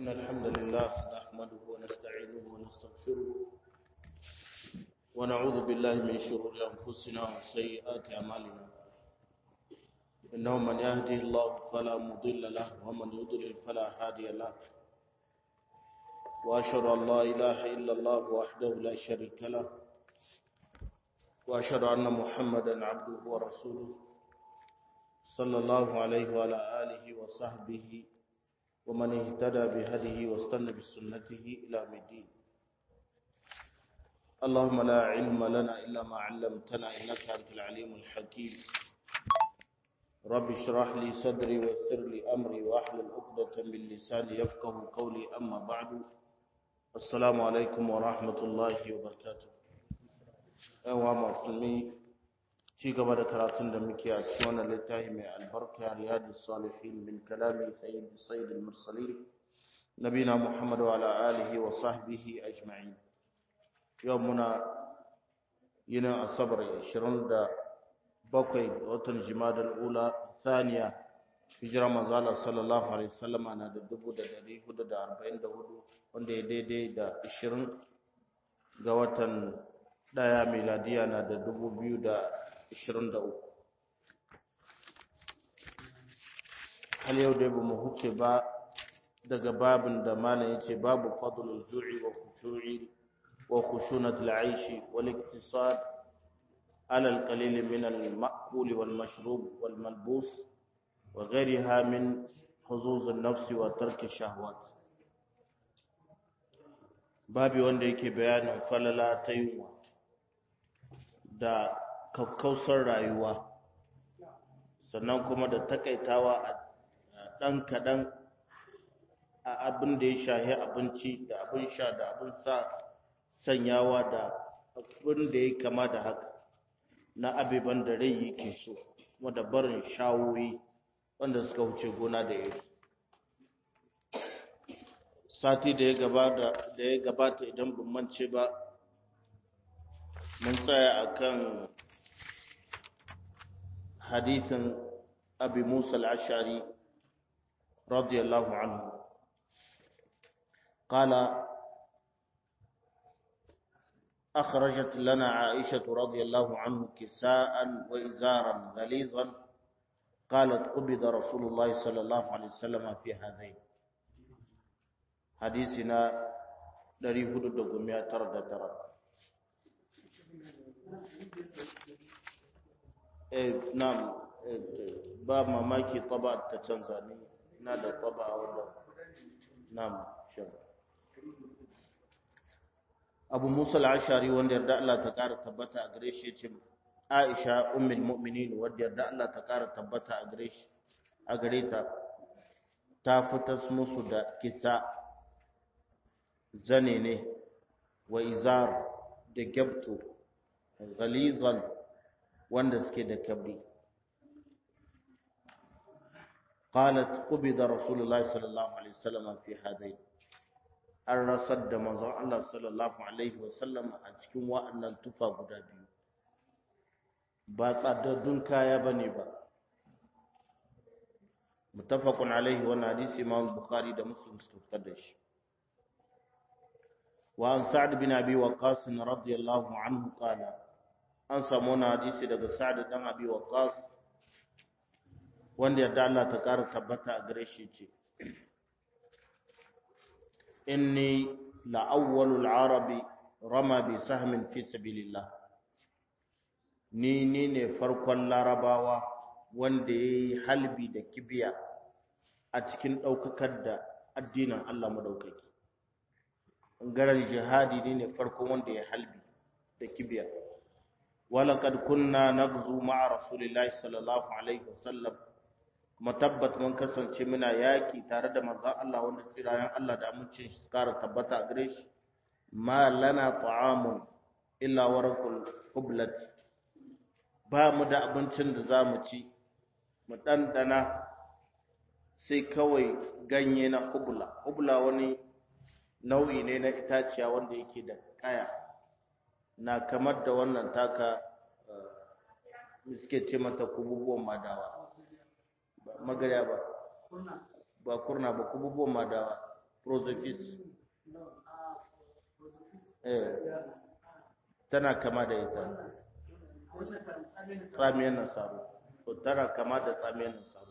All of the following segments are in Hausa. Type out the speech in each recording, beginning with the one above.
إن الحمد لله نحمده ونستعينه ونستغفره ونعوذ بالله من شرور أنفسنا وسيئات أعمالنا إنه من يهده الله فلا مضل له ومن يضلل فلا هادي له وأشهد أن لا إله إلا الله وحده لا شريك له وأشهد أن محمدا عبده ورسوله صلى الله عليه وعلى آله وصحبه ومن اهتدى بهديه واستنى بسنته إلى الدين اللهم لا علم لنا إلا ما علمتنا إنك أنت العليم الحكيم رب اشرح لي صدري ويسر لي أمري واحلل عقدة من لساني يفقه قولي أما بعد السلام عليكم ورحمة الله وبركاته أيها المسلمين ci gaba da karatun da muke a cikin wannan littafi mai albarka riyadu salihin min kalami sayyid sayyid al-mursalin nabina muhammad wa ala alihi wa sahbihi ajma'in yau muna yinin asabar 27 watan jimadal ula thaniya hijira manzala sallallahu alaihi wasallama na da 1444 wanda ya daidai da 20 ga watan daya miladiya na da 2000 23 hal yau dai ba mu huce ba daga babin da malam yace babu fadlul zu'i wa khushu'i wa khushunat al-aishi wal iktisad ala al-qalil min al-ma'kul wal mashrub wal malbus wa ghayriha min huzuz an-nafs wa tark ash-shahawat babi wanda yake bayanin falala ta yunwa da kakkausar rayuwa sannan kuma da takaitawa a ɗan kaɗan a abin da ya shahi abinci da abin sha da abin sa sanyawa da abin da ya kama da haka na abiban da rai yake so kuma da barin shawoyi wanda suka wuce gona da iri sati da ya gabata idan ban mance ba mun tsaya akan حديث أبي موسى العشعري رضي الله عنه قال أخرجت لنا عائشة رضي الله عنه كساء وإزارا غليظا قالت قبض رسول الله صلى الله عليه وسلم في هذين حديثنا دري هدو دقمية ترد ترد nam ba mamaki taba ta canza ne na da taba wadda nam shan abu musa al'ashari wanda yarda Allah ta ƙara tabbata a gare shi ce aisha ummul mu'minin wanda yarda Allah ta ƙara tabbata a gare shi a gare ta ta fitas musu da kisa zane ne wa izar da gyabto ghalizan wanda suke da kabri qalat qubida rasulullah sallallahu alaihi wasallam fi hadain an rasar da manzon Allah sallallahu alaihi wasallam a cikin wa'annan tufa guda biyu ba tsadaddun kaya bane ba muttafaqun alaihi wa hadisi imam bukhari da muslim suka fitar da shi wa an sa'd bin abi waqas radiyallahu anhu qala an samu wani hadisi daga sa'ad dan abi waqas wanda yadda Allah ta ƙara tabbata a gare shi ce inni la awwalul arabi rama bi sahmin fi sabilillah ni ni ne farkon larabawa wanda yayi halbi da kibiya a cikin daukakar da addinin Allah madaukaki garar jihadi ne ne farkon wanda ya halbi da kibiya ولقد كنا نغزو مع رسول الله صلى الله عليه وسلم kuma tabbat mun kasance muna yaki tare da manzon Allah wanda tsirayen Allah da amincin shi kara tabbata gare shi ma lana ta'amun illa warqul hublat ba mu da abincin da za mu ci mu dandana sai kawai ganye na hubla hubla wani nau'i ne na itaciya wanda yake da kaya na kamar da wannan taka suke ce mata kububuwan madawa ba magarya ba ba kurna ba kububuwan madawa prozofis eh tana kama da ita tsamiyar nasaru to tana kama da tsamiyar nasaru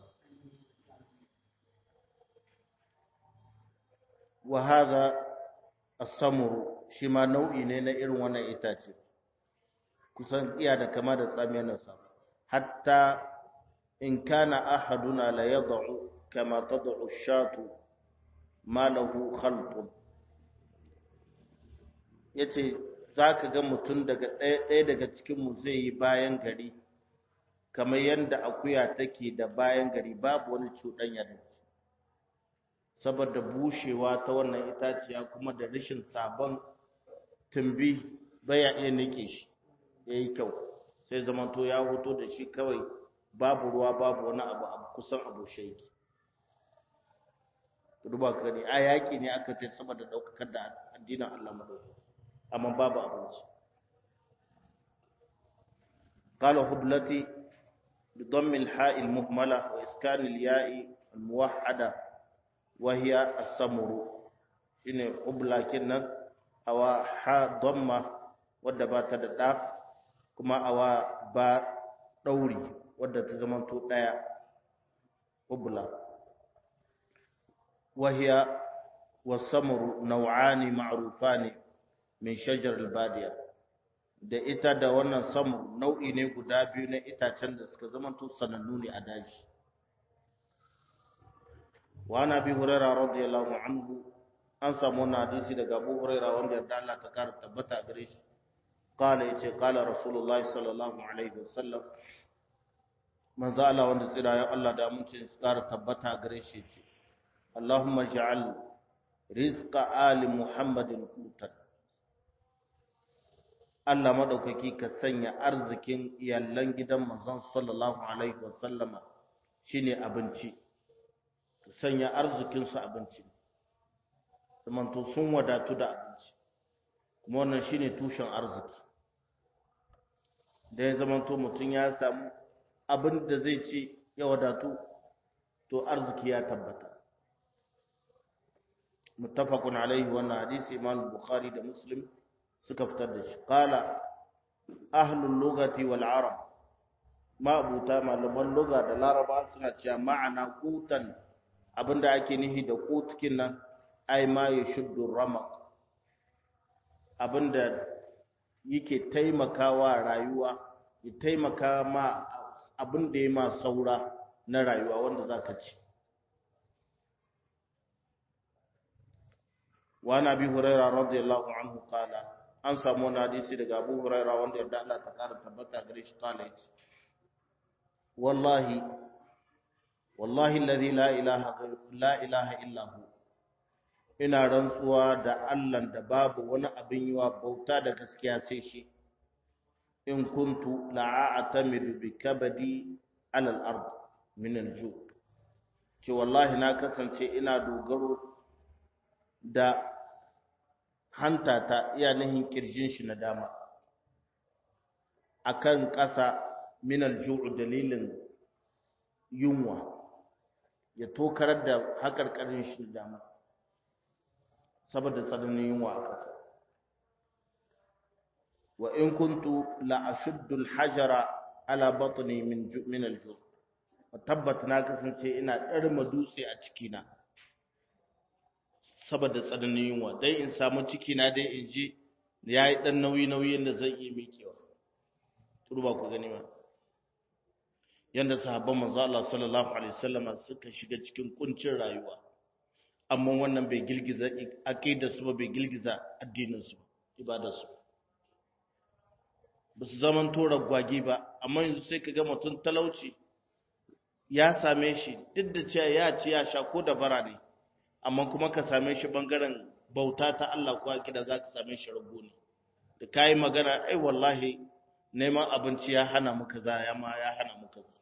wa hadha as-samuru shi ma nau'i ne na irin wannan itace kusan iya da kama da tsamiyar nasaru hatta in kana ahaduna la yad'u kama tad'u ash-shatu ma lahu khalqun yace zaka ga mutum daga ɗaya daga cikin mu zai yi bayan gari kamar yanda akuya take da bayan gari babu wani cuɗanya da saboda bushewa ta wannan itaciya kuma da rashin sabon tumbi baya iya nike shi yayi kyau sai zamanto ya hoto da shi kawai babu ruwa babu wani abu a kusan abu shaiki duba ka gani a yaƙi ne aka ce saboda ɗaukakar da addinin Allah madauki amma babu abinci قال هبلتي بضم الحاء المهملة وإسكان الياء الموحدة وهي السمر إن هبلة كنا أو حاء ضمة ودبات الداء كما أو با دوري wadda ta zamanto ɗaya ubla wahiya wasamuru nau'ani ma'rufani min shajar albadiya da ita da wannan samur nau'i ne guda biyu na itacen da suka zamanto sanannu ne a daji wa ana bi hurairah radiyallahu anhu an samu wannan hadisi daga Abu Hurairah wanda yarda Allah ta kara tabbata gare shi قال yace qala rasulullahi sallallahu alaihi wasallam manzo Allah wanda tsira ya Allah da amincin su ƙara tabbata gare shi ce Allahumma ja'al rizqa ali Muhammadin qutan Allah madaukaki ka sanya arzikin iyallan gidan manzon sallallahu alaihi wasallama shine abinci ka sanya arzikin su abinci zamanto sun wadatu da abinci kuma wannan shine tushen arziki da ya zamanto mutum ya samu abin da zai ci ya wadatu to arziki ya tabbata muttafaqun alaihi wannan hadisi imam bukhari da muslim suka fitar da shi qala ahlul lughati wal arab ma abuta malaman lugha da laraba suna cewa ma'ana qutan abinda ake nihi da qutkin nan ai ma yashuddu ramaq abinda yake taimakawa rayuwa ya taimaka ma abin da ya ma saura na rayuwa wanda za ka ci. Wani abi Huraira radiyallahu anhu kala, an samu wani hadisi daga Abu Huraira wanda yadda Allah ta ƙara tabbata gare shi kala ya ce, Wallahi, wallahi lalzi la ilaha illahu, ina rantsuwa da Allah da babu wani abin yi wa bauta da gaskiya sai shi. in kuntu la'atamidu bi kabadi ala al-ard min al-ju ce wallahi na kasance ina dogaro da hanta ta iya nihin kirjin shi na dama akan ƙasa min al-ju dalilin yunwa ya tokarar da haƙarƙarin shi na dama saboda tsananin yunwa a ƙasa wa in kuntu la ashuddu al-hajara ala batni min min al-ju tabbat na kasance ina ɗarma dutse a cikina saboda tsananin yunwa dai in samu cikina dai in ji yayi dan nauyi nauyin da zan yi mikewa turba ku gani ma yanda sahabban manzo Allah sallallahu alaihi wasallama suka shiga cikin kuncin rayuwa amma wannan bai girgiza aqidar su ba bai girgiza addinin su ibadar su ba su zaman tora gwagi ba amma yanzu sai ka ga mutum talauci ya same shi duk da cewa ya ci ya sha ko da bara ne amma kuma ka same shi bangaren bauta ta Allah ko akida za ka same shi rago ne da kayi magana ai wallahi neman abinci ya hana mu kaza ya ma ya hana mu kaza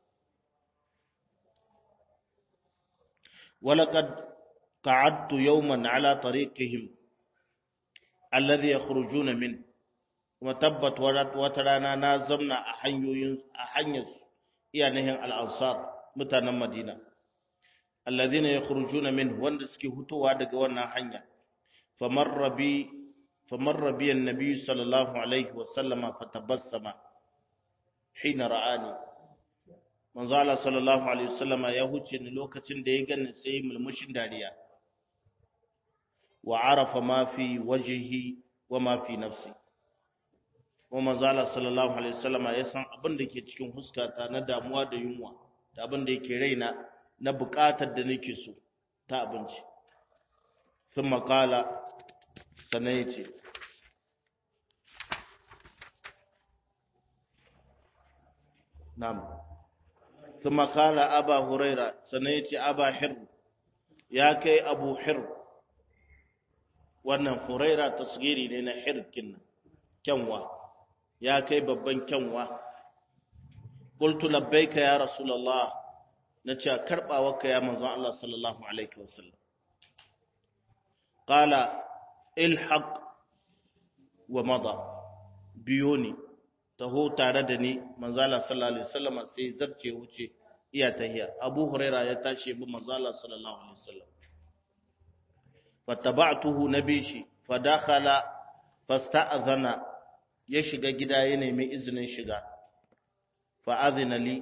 ولقد قعدت يوما على طريقهم الذي يخرجون منه kuma tabbat wata rana na zamna a hanyoyin a hanyar iyanihin al'ansar mutanen madina alladhina yakhrujuna min wanda suke hutowa daga wannan hanya famarra bi famarra bi annabi sallallahu alaihi wa sallama fatabassama hina ra'ani manzo Allah sallallahu alaihi wa sallama ya huce ni lokacin da ya gani sai mulmushin dariya wa arafa ma fi wajhihi wa ma fi nafsi wa manzo Allah sallallahu alaihi wa sallama ya san abin da ke cikin huskata na damuwa da yunwa da abin da yake raina na buƙatar da nake so ta abinci sun makala sannan ya ce nam sun makala aba huraira sannan ya ce aba hir ya kai abu hir wannan huraira tasgiri ne na hirkin kyanwa ya kai babban kyanwa qultu labbaika ya rasulullah nace karbawarka ya manzon Allah sallallahu alaihi wasallam qala ilhaq wa mada biyoni taho tare da ni manzon Allah sallallahu alaihi wasallam sai zarce wuce iya tahiya abu huraira ya tashi bi manzon Allah sallallahu alaihi wasallam fattaba'tuhu nabishi fadakhala fasta'adhana ya shiga gida ya nemi izinin shiga fa'azina li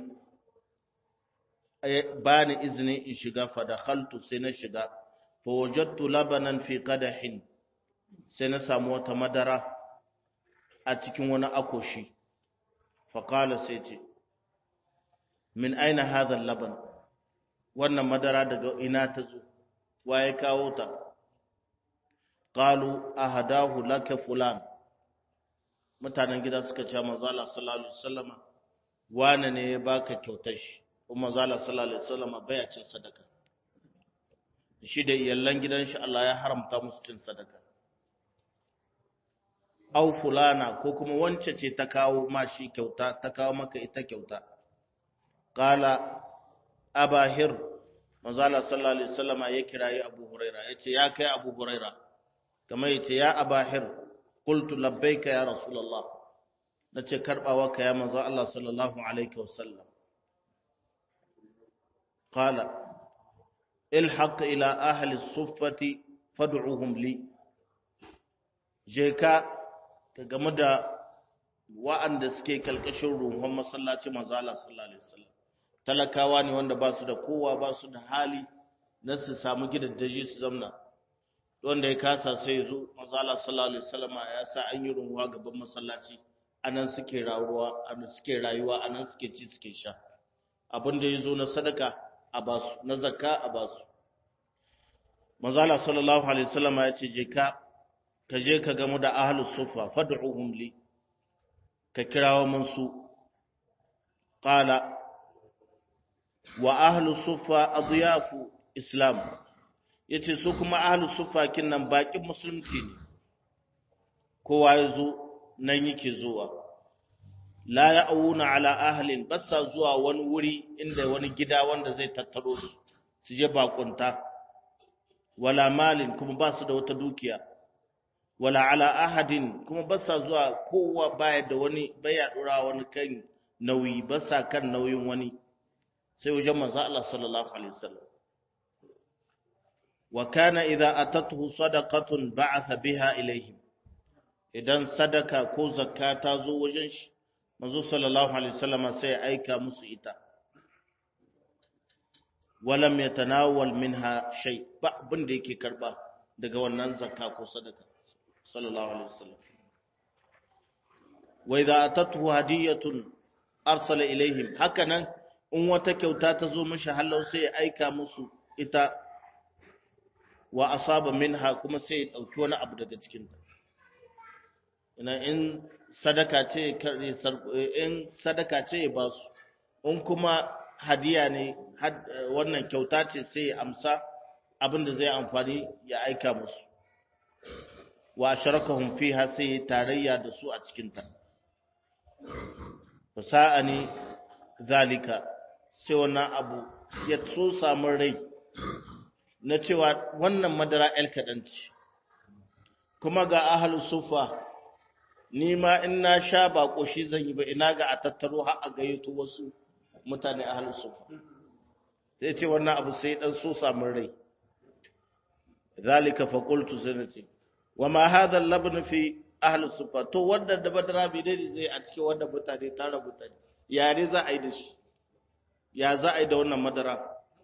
ba ni izini in shiga fadakhaltu sai na shiga fa wajadtu labanan fi qadahin sai na samu wata madara a cikin wani akoshi fa qala sai ce min aina hadha laban wannan madara daga ina ta zo waye kawo ta qalu ahadahu laka fulan mutanen gida suka ce manzo Allah sallallahu alaihi wasallama wane ne ya baka kyautar shi kuma zala sallallahu alaihi wasallam baya cin sadaka shi da iyallan gidan shi Allah ya haramta musu cin sadaka aw fulana ko kuma wance ce ta kawo ma shi kyauta ta kawo maka ita kyauta qala abahir manzala sallallahu alaihi wasallam ya kirayi abu huraira yace ya kai abu huraira kamar yace ya abahir qultu labbaika ya rasulullah nace karbawa ka ya manzo Allah sallallahu alaihi wasallam qala ilhaq ila ahli as-suffati fad'uhum li je ka ka game da wa'anda suke kalkashin ruhun masallaci manzo Allah sallallahu alaihi wasallam talakawa ne wanda ba su da kowa ba su da hali na su samu gidaddaji su zamna wanda ya kasa sai ya zo manzo Allah sallallahu alaihi wasallam ya sa an yi runwa gaban masallaci anan suke rayuwa anan suke rayuwa anan suke ci suke sha abin da yazo na sadaka a basu na zakka a basu manzo Allah sallallahu alaihi wasallam ya ce je ka ka je ka gamu da ahlus sufa fad'uhum li ka kirawo mun su qala wa ahlus sufa adyafu islam yace su kuma ahlus sufa kinnan bakin musulunci ne kowa yazo nan yake zuwa la ya'una ala ahlin bassa zuwa wani wuri inda wani gida wanda zai tattaro su su je bakunta wala malin kuma ba su da wata dukiya wala ala ahadin kuma bassa zuwa kowa baya da wani baya dora wani kan nauyi bassa kan nauyin wani sai wajen manzo Allah sallallahu alaihi wasallam wa kana idza atatuhu sadaqatun ba'atha biha ilayhim idan sadaka ko zakka ta zo wajen shi manzo sallallahu alaihi wasallam sai aika musu ita walam yatanawal minha shay ba abin da yake karba daga wannan zakka ko sadaka sallallahu alaihi wasallam wa idza atatuhu hadiyatun arsala ilaihim hakanan in wata kyauta ta zo mishi halau sai ya aika musu ita wa asaba minha kuma sai ya dauki wani abu daga cikin ta ina in sadaka ce in sadaka ce ya ba su in kuma hadiya ne wannan kyauta ce sai ya amsa abin da zai amfani ya aika musu wa sharakahum fiha sai tarayya da su a cikin ta fasa'ani zalika sai wannan abu ya so samu rai na cewa wannan madara el kaɗan ce kuma ga ahalu sufa ni ma in na sha ba ƙoshi zan yi ba ina ga a tattaro har a gayyato wasu mutane ahalu sufa sai ce wannan abu sai dan so samun rai zalika fa qultu sanati wa ma hadha al-labn fi ahli sufa to wanda da badara bi dai zai a cikin wanda mutane tara mutane ya ne za a yi da shi ya za a yi da wannan madara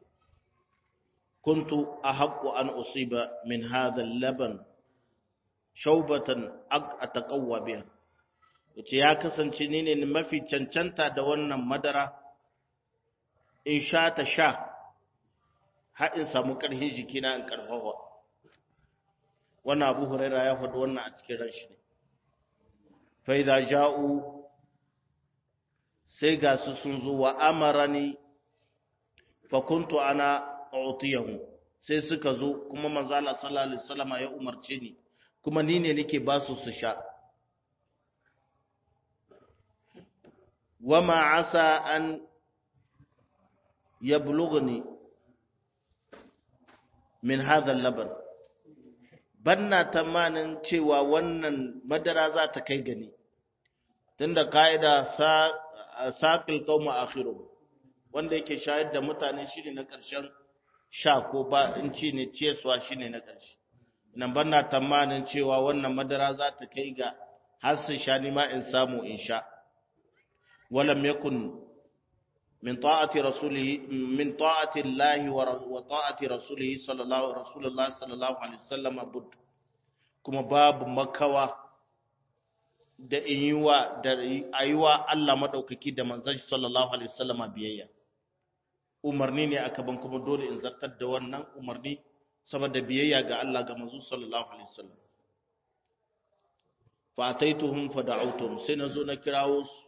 kuntu ahaqqu an usiba min hadha al-laban shaubatan ataqawwa biha yace ya kasance ni ne mafi cancanta da wannan madara in sha ta sha har in samu ƙarfin jikina in ƙarfafa wannan abu huraira ya faɗi wannan a cikin ranshi ne fa idza ja'u sai ga su sun zo wa amarani fa kuntu ana utiyahu sai suka zo kuma manzo Allah sallallahu alaihi wasallam ya umarce ni kuma ni ne nake ba su su sha wama asa an yablughni min hadha al-laban banna tamanin cewa wannan madara za ta kai gani tunda kaida saqil qaum akhiru wanda yake shayar da mutane shine na ƙarshen sha ko ba in ci ne ciyaswa shine na ƙarshe nan banna tamanin cewa wannan madara za ta kai ga har su sha ni ma in samu in sha walam yakun min ta'ati rasulihi min ta'ati Allah wa ta'ati rasulihi sallallahu rasulullahi sallallahu alaihi wasallam bud kuma babu makawa da in yi wa da ayiwa Allah madaukaki da manzon sallallahu alaihi wasallam biyayya umarni ne aka ban kuma dole in zartar da wannan umarni saboda biyayya ga Allah ga manzo sallallahu alaihi wasallam fa ataituhum fa da'awtuhum sai nazo na kirawo su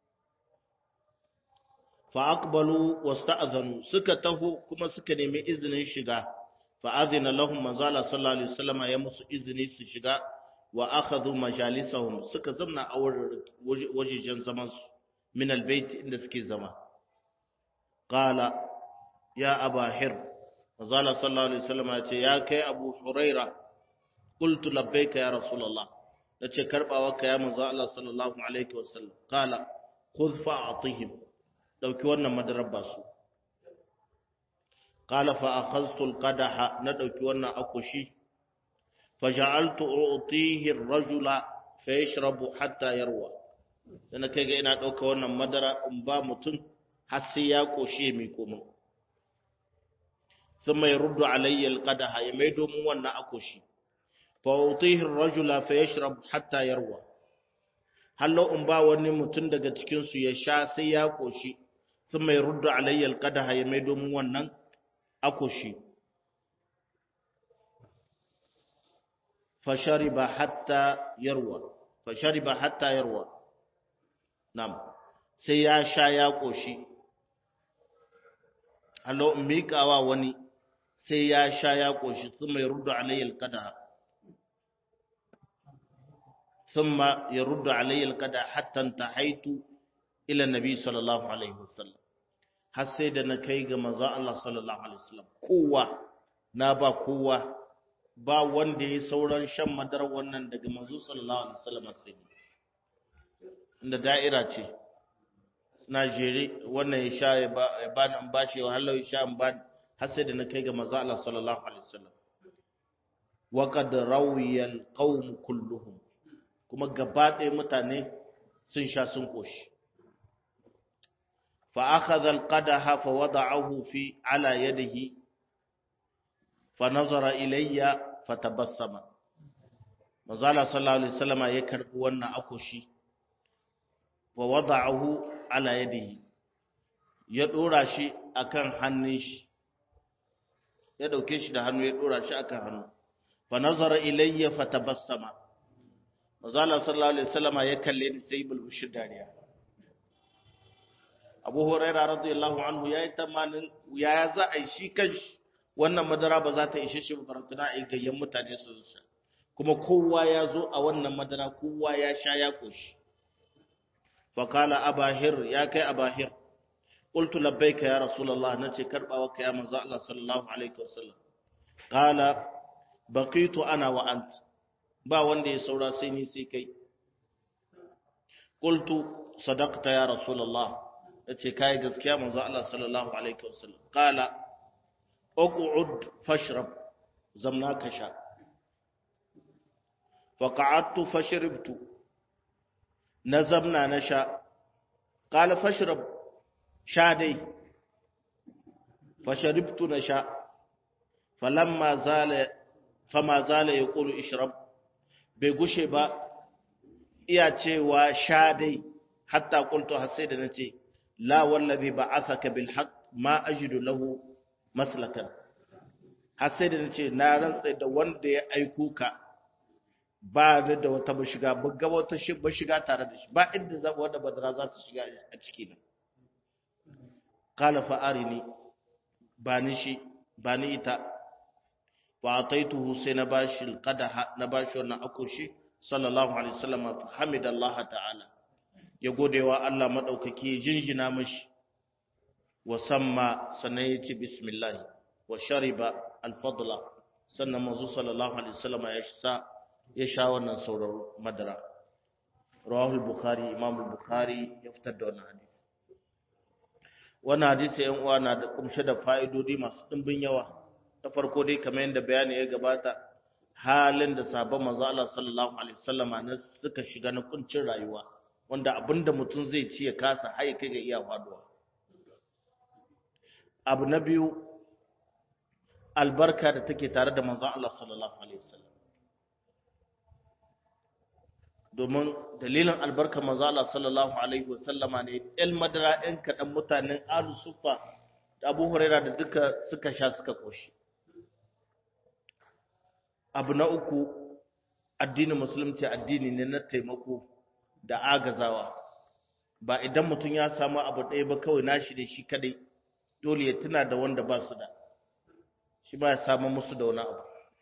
fa aqbalu wasta'zanu suka taho kuma suka nemi izinin shiga fa adhina lahum manzala sallallahu alaihi wasallam ya musu izini su shiga wa akhadhu majalisahum suka zamna a wajejen zaman su min albayt inda suke zama qala ya abahir manzala sallallahu alaihi wasallam ya ce ya kai abu huraira qultu labbaika ya rasulullah nace karbawa ka ya manzo Allah sallallahu alaihi wasallam qala khudh fa'atihim dauki wannan madarar ba su qala fa akhadhtu alqadaha na dauki wannan akushi faja'altu u'tihi ar-rajula fayashrabu hatta yarwa dan kai ga ina dauka wannan madara in ba mutum har sai ya koshe mi komo thumma yaruddu alayya alqadaha ya maido mun wannan akushi fa u'tihi ar-rajula fayashrab hatta yarwa hallo in ba wani mutum daga cikin su ya sha sai ya koshi thumma yaruddu alayya alqadaha ya maido mun wannan akushi fashariba hatta yarwa fashariba hatta yarwa nam sai ya sha ya koshi hallo in miƙawa wani sai ya sha ya koshi thumma yaruddu alayya alqadaha thumma yaruddu alayya alqadaha hatta intahaitu ila nabi sallallahu alaihi wasallam har sai da na kai ga manzo Allah sallallahu alaihi wasallam kowa na ba kowa ba wanda ya sauran shan madarar wannan daga manzo sallallahu alaihi wasallam sai inda da'ira ce na jere wannan ya sha ya ba nan ba shi wahala ya sha ba har sai da na kai ga manzo Allah sallallahu alaihi wasallam wa qad rawiya alqawm kulluhum kuma gaba ɗaya mutane sun sha sun koshi fa akhadha alqadaha fa wada'ahu fi ala yadihi fanazara ilayya fatabassama manzo Allah sallallahu alaihi wasallama ya karbi wannan akoshi wa wada'ahu ala yadihi ya dora shi akan hannun shi ya dauke shi da hannu ya dora shi akan hannu fanazara ilayya fatabassama manzo Allah sallallahu alaihi wasallama ya kalle ni sai bulbushi dariya Abu Hurairah radiyallahu anhu yayi tamanin ya za a yi shi kanshi wannan madara ba za ta ishe shi farantana a gayyan mutane su sha kuma kowa ya zo a wannan madara kowa ya sha ya koshi fakala abahir ya kai abahir qultu labbaika ya rasulullah nace karbawa ka ya manzo Allah sallallahu alaihi wasallam qala baqitu ana wa ant ba wanda ya saura sai ni sai kai qultu sadaqta ya rasulullah nace kai gaskiya manzo Allah sallallahu alaihi wasallam qala uq'ud fashrab zamna ka sha faqa'adtu fashribtu na zamna na sha qala fashrab sha dai fashribtu na sha falamma zala fama zala yaqulu ishrab bai gushe ba iya cewa sha dai hatta qultu har sai da nace la wallazi ba'athaka bil haqq ma ajidu lahu maslakan har sai da nace na rantsa da wanda ya aiko ka ba ni da wata bashiga ba ga wata bashiga tare da shi ba inda za wanda badara za ta shiga a ciki na qala fa arini ba ni shi ba ni ita fa ataituhu sai na bashi alqadaha na bashi wannan akoshi sallallahu alaihi wasallam fa hamidallahi ta'ala ya godewa Allah madaukaki jinjina mishi wa samma sannan yace bismillah wa shariba al-fadla sannan manzo sallallahu alaihi wasallam ya sha ya sha wannan saurar madara rawahu al-bukhari imam al-bukhari ya fitar da wannan hadisi wannan hadisi yan uwa na da kumshe da fa'idodi masu dimbin yawa ta farko dai kamar yadda bayani ya gabata halin da sabon manzo Allah sallallahu alaihi wasallama ne suka shiga na kuncin rayuwa wanda abinda mutum zai ci ya kasa haye kai ga iya faduwa abu na biyu albarka da take tare da manzo Allah sallallahu alaihi wasallam domin dalilin albarka manzo Allah sallallahu alaihi wasallama ne el madara ɗan kaɗan mutanen alu sufa da abu huraira da duka suka sha suka koshi abu na uku addinin musulunci addini ne na taimako da agazawa ba idan mutum ya samu abu ɗaya ba kawai nashi da shi kadai dole ya tuna da wanda ba su da shi ba ya samu musu da wani abu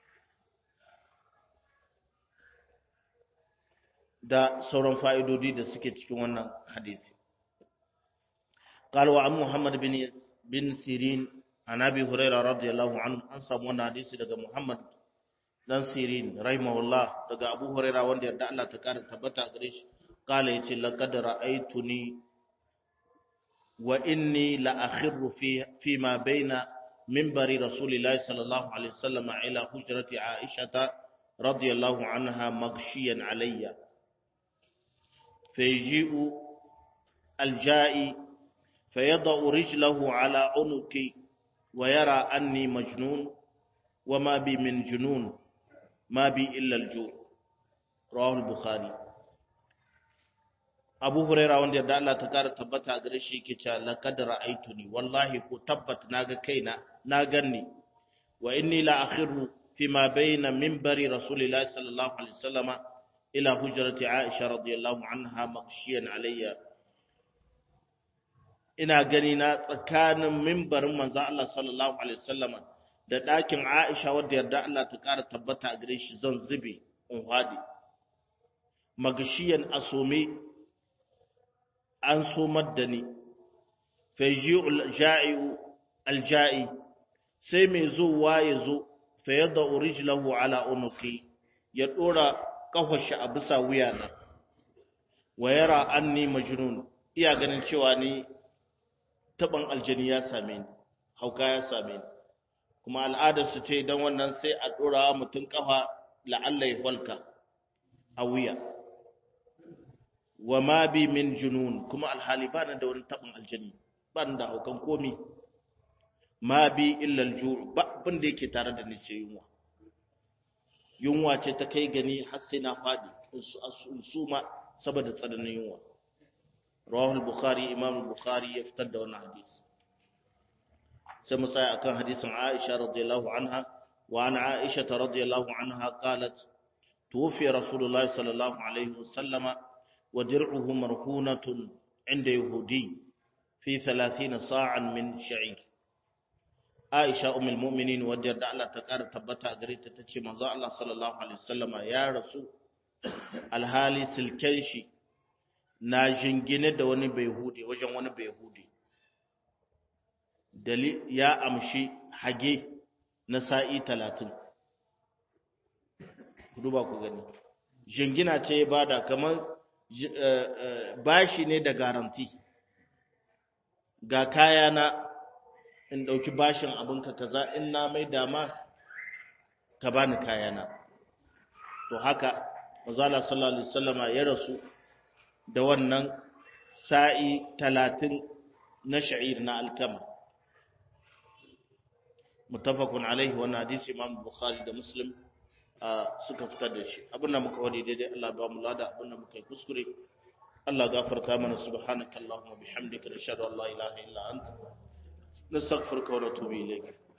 da sauran fa'idodi da suke cikin wannan hadisi قال وعن محمد بن بن سيرين عن ابي هريره رضي الله عنه an samu wannan hadisi daga Muhammad dan Sirin rahimahullah daga Abu Hurairah wanda yarda Allah ta kara tabbata gare shi kala yace laqad ra'aytuni wa inni la akhirru fi fi ma baina minbari rasulillahi sallallahu alaihi wasallam ila hujrati Aisha radiyallahu anha maghshiyan alayya فيجيء الجائي فيضع رجله على عنقي ويرى أني مجنون وما بي من جنون ما بي إلا الجوع رواه البخاري Abu Huraira wanda yadda Allah ta kara tabbata gare shi yake cewa laqad ra'aytuni wallahi ko tabbat naga kaina na ganni wa inni la akhiru fi ma bayna minbari rasulillahi sallallahu alaihi wasallama ila hujrati Aisha radiyallahu anha maghshiyan alayya ina gani na tsakanin mimbarin manzon Allah sallallahu alaihi wasallama da ɗakin Aisha wadda yarda Allah ta ƙara tabbata a gare shi zan zube in hadi maghshiyan asome an somar da ni faji'ul ja'iu alja'i sai mai zuwa ya zo fa yadda rijlahu ala unuqi ya dora kafashi a bisa wuyana wa yara anni majnun iya ganin cewa ni taban aljani ya same ni hauka ya same ni kuma al'adar su ce dan wannan sai a dora mutun kafa la'alla ya falka a wuya wa ma bi min junun kuma alhali ba da wani taban aljani ba da haukan komi ma bi illa aljuu ba abin da yake tare da ni sai yunwa yunwa ce ta kai gani har sai na fadi suma saboda tsananin yunwa rawahu al-bukhari imam al-bukhari ya fitar da wannan hadisi sai mu tsaya akan hadisin Aisha radiyallahu anha wa an Aisha radiyallahu anha qalat tuwfi rasulullahi sallallahu alaihi wasallama wa dir'uhu marhunatun inda yahudi fi 30 sa'an min sha'ir Aisha ummul mu'minin wadda da Allah ta ƙara tabbata a gare ta tace manzo Allah sallallahu alaihi wasallama ya rasu alhali silken shi na jingine da wani bayhudi wajen wani bayhudi dali ya amshi hage na sa'i 30 duba ku gani jingina ce ya bada kamar bashi ne da garanti ga kaya na in ɗauki bashin abinka kaza in na mai dama ka bani kayana to haka mazala sallallahu alaihi wasallama ya rasu da wannan sa'i talatin na sha'ir na alkama mutafakun alaihi wannan hadisi imam bukhari da muslim suka fitar da shi abinda muka wani daidai Allah ba mu lada abinda muka yi kuskure Allah gafarta mana subhanaka allahumma bihamdika nashhadu an la ilaha illa anta nastaghfiruka wa natubu ilayk